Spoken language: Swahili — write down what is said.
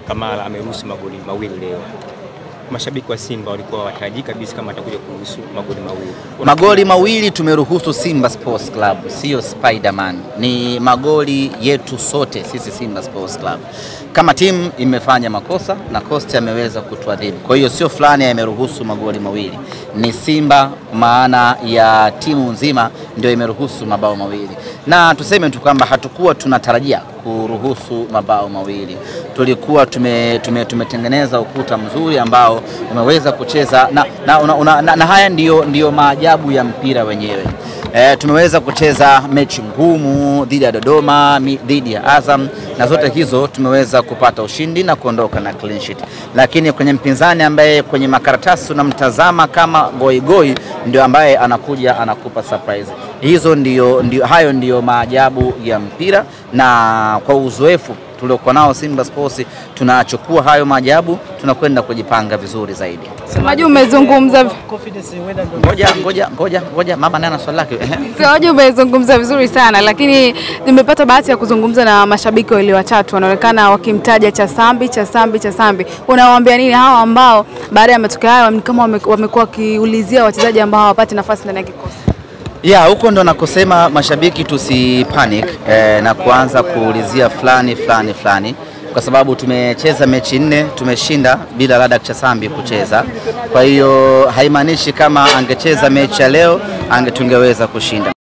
Kamara ameruhusu magoli mawili leo. Mashabiki wa Simba walikuwa watarajii kabisa kama atakuja kuruhusu magoli mawili. Magoli mawili tumeruhusu Simba Sports Club, sio Spiderman. Ni magoli yetu sote sisi Simba Sports Club. Kama timu imefanya makosa na Costa ameweza kutuadhibu, kwa hiyo sio fulani ameruhusu magoli mawili, ni Simba maana ya timu nzima ndio imeruhusu mabao mawili, na tuseme tu kwamba hatukuwa tunatarajia kuruhusu mabao mawili. Tulikuwa tume, tume, tumetengeneza ukuta mzuri ambao umeweza kucheza na, na, una, una, na, na haya ndiyo, ndiyo maajabu ya mpira wenyewe. E, tumeweza kucheza mechi ngumu dhidi ya Dodoma, mi- dhidi ya Azam na zote hizo tumeweza kupata ushindi na kuondoka na clean sheet, lakini kwenye mpinzani ambaye kwenye makaratasi unamtazama kama goigoi ndio ambaye anakuja anakupa surprise. Hizo ndio, ndio, hayo ndiyo maajabu ya mpira, na kwa uzoefu tuliokuwa nao Simba Sports tunachukua hayo maajabu, tunakwenda kujipanga vizuri zaidi. Semaji umezungumza Ngoja ngoja ngoja ngoja, mama naye ana swali lake. Ehe. Semaji umezungumza vizuri sana lakini nimepata bahati ya kuzungumza na mashabiki wawili watatu wanaonekana wakimtaja Chasambi Chasambi Chasambi. Unawaambia nini hawa ambao baada ya matokeo hayo ni kama wame- wamekuwa wakiulizia wachezaji ambao hawapati nafasi ndani ya kikosi? Ya, huko ndo nakosema mashabiki tusi panic eh, na kuanza kuulizia fulani fulani fulani, kwa sababu tumecheza mechi nne tumeshinda bila Ladak Chasambi kucheza. Kwa hiyo haimaanishi kama angecheza mechi ya leo ange tungeweza kushinda.